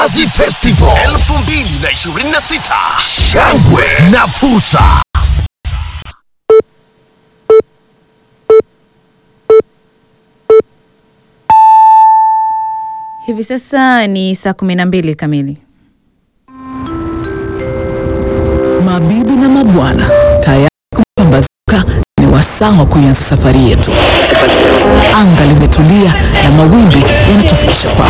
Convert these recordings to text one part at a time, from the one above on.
Mnazi Festival 2026 shangwe na fursa. Hivi sasa ni saa kumi na mbili kamili. Mabibi na mabwana, tayari kupambazuka, ni wasaa wa kuianza safari yetu. Anga limetulia na mawimbi yanatufikisha kwako.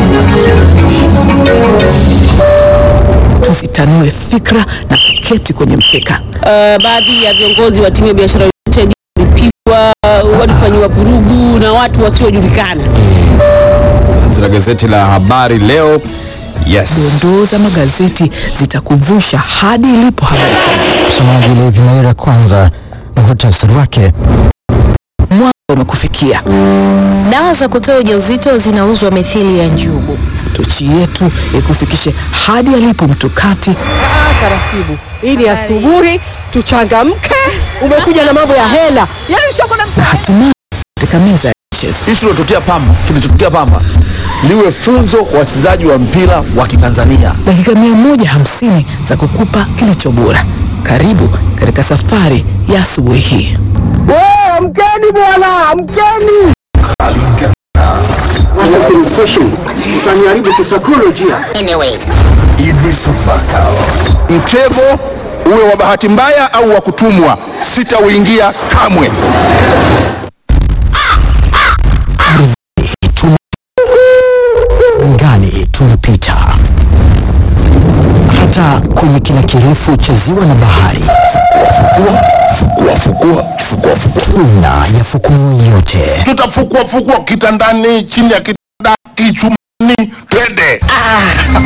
Tusitanue fikra na kuketi kwenye mkeka. Uh, baadhi ya viongozi wa timu ya biashara United walipigwa, walifanyiwa vurugu na watu wasiojulikana. la gazeti la habari leo. Yes. Dondoo za magazeti zitakuvusha hadi ilipo habari kuu. Msomaji Levi Maira, kwanza muhtasari wake. Mwanga umekufikia. Dawa za kutoa ujauzito zinauzwa mithili ya njugu. Tochi yetu ikufikishe hadi alipo mtukati Ah, taratibu. Hii ni asubuhi, tuchangamke. Umekuja na mambo ya hela, yaani sio kuna na hatimaye katika meza ya michezo. Hichi kilotokea Pamba, kilichotokea Pamba liwe funzo kwa wachezaji wa mpira wa Kitanzania. dakika mia moja hamsini za kukupa kilicho bora. Karibu katika safari ya asubuhi hii. mkeni bwana, mkeni. Utaniharibu kisaikolojia. Mtego uwe wa bahati mbaya au wa kutumwa, sitauingia kamwe. Ngani tumepita hata kwenye kina kirefu cha ziwa na bahari, Fukua, fukua, fukua, fukua. tuna yafukumu yote. Tutafukua fukua kitandani, chini ya kitanda, kichumani, twende.